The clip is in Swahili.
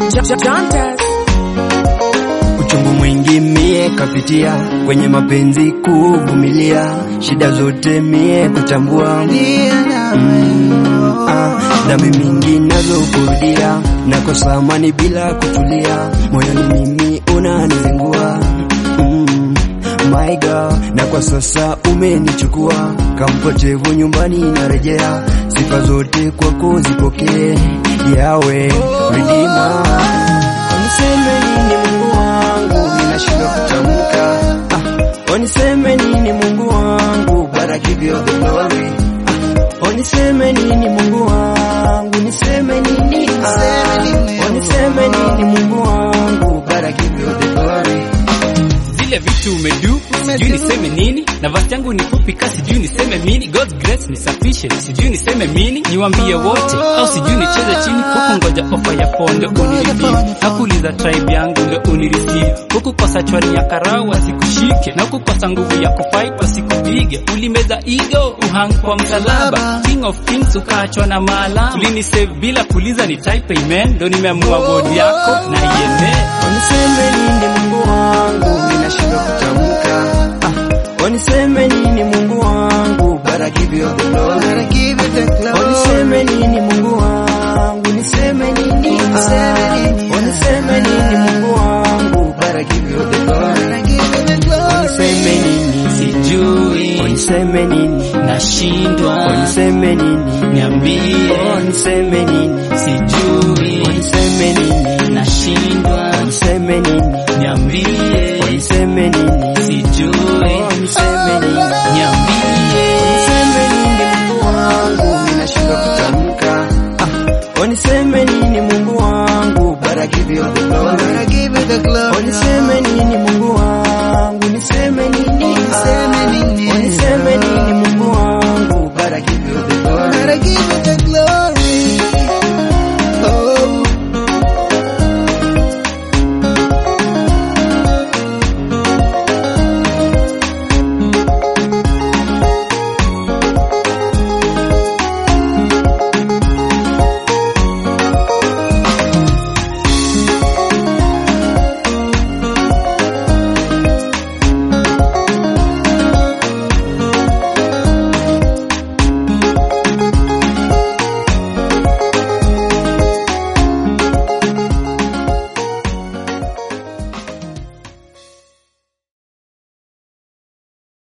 Uchungu mwingi mie kapitia kwenye mapenzi kuvumilia, shida zote mie kutambua mm, ah, dhambi mingi nazo kurudia, nakosa amani bila kutulia, moyoni mimi unanizingua mm, my God, na kwa sasa umenichukua kampotevu nyumbani narejea, sifa zote kwako zipokee yawe Redeemer. Uniseme nini Mungu wangu, ninashindwa kutamka. Ah, uniseme nini Mungu wangu, but I give you the glory. Ah, uniseme nini Mungu wangu, niseme nini? Ah, uniseme nini Mungu wangu, but I give you the glory. zile vitu umedu sijui niseme nini na vasi yangu ni fupi ka sijui niseme mini God's grace ni sufficient sijui niseme mini niwambie wote au sijui nicheze chini huku ngoja ofa ya fondo unireview nakuuliza tribe yangu ndo unireceive huku kwa sachwani ya karau wasikushike na huku kosa nguvu ya kufight wasikupige ulimeza ego uhang kwa msalaba king of kings ukaachwa na maalama ulinisave bila kuuliza ni type amen ndo nimeamua word yako na iene Uniseme nini Mungu wangu, ninashindwa kutamka. Ah, uniseme nini Mungu wangu, but I give you the glory. Uniseme nini Mungu wangu, niseme nini? Ah, uniseme nini Mungu wangu, but I give you the glory. Uniseme nini? sijui Uniseme nini? nashindwa Uniseme nini? niambie Uniseme nini? sijui Uniseme nini?